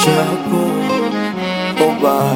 chapo oba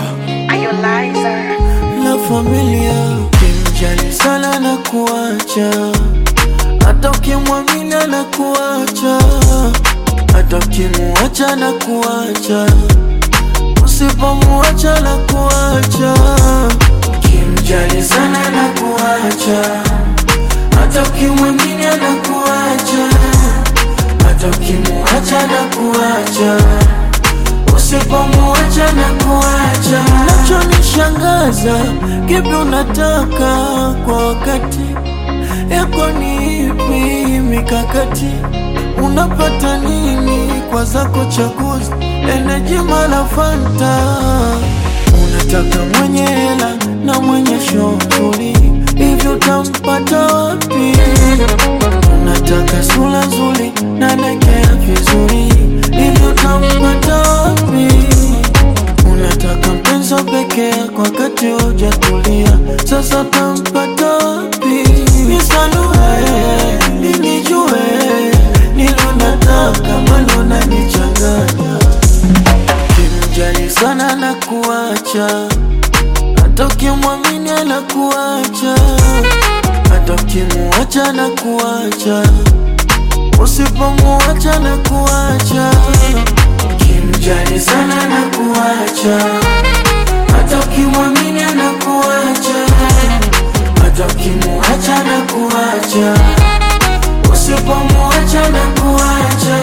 la familia kimjali sana na kuacha hata ukimwamini na kuacha hata ukimuacha na kuacha usipomuacha na kuacha kimjali sana na kuacha hata ukimwamini na kuacha hata ukimuacha na kuacha usipomuacha na kuacha nachonishangaza kipi unataka kwa wakati yako ni ipi mikakati unapata nini kwa zako chaguzi eneji mala fanta unataka mwenye hela na mwenye shughuli hivyo utampata wapi unataka sura nzuri na nekea vizuri hivyo utampata wapi unataka mpenzi wa pekee kwa wakati hujatulia sasa utampata wapi nisanue ninijue nilonataka malo nanichanganya kimjali sana na kuacha hata ukimwamini na kuacha hata ukimuacha na kuacha usipomuacha na kuacha kimjali sana na kuacha hata ukimwamini na kuacha hata ukimuacha na kuacha usipomuacha na kuacha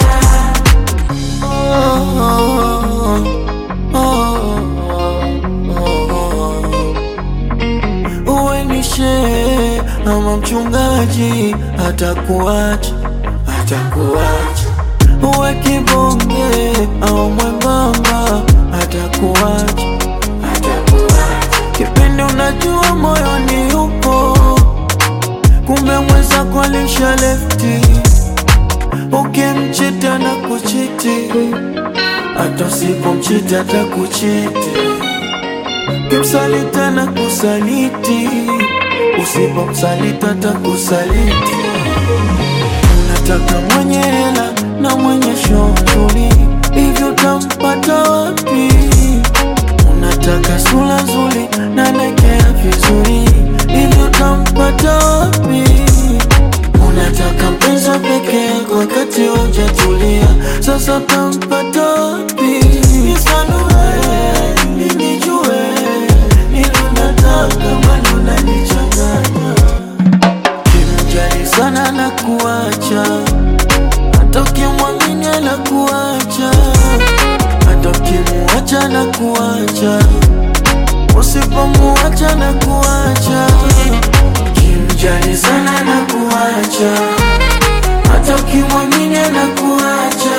oh, oh, oh, oh, oh. uwe ni shehe ama mchungaji atakuacha atakuacha uwe kibonge au mwembamba atakuacha atakuacha kipindi unajua moyoni upo kumbe mwenzako alisha lefti ukimchita na kuchiti hata usipomchiti atakuchiti kimsalita na kusaliti usipomsalita atakusaliti unataka mwenye hela na mwenye shughuli hivyo utampata wapi unataka sura nzuri na nekea vizuri hivyo utampata wapi unataka mpenzi wa pekee kwa wakati hujatulia sasa utampata wapi nisanue ninijue nilonataka malo nanichanganya kimjali sana na kuacha hata ukimwamini na kuacha hata ukimuacha na kuacha usipomuacha na kuacha kimjali sana na kuacha hata ukimwamini na kuacha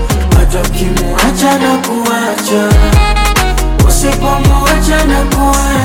hata ukimuacha na kuacha usipomuacha na kuacha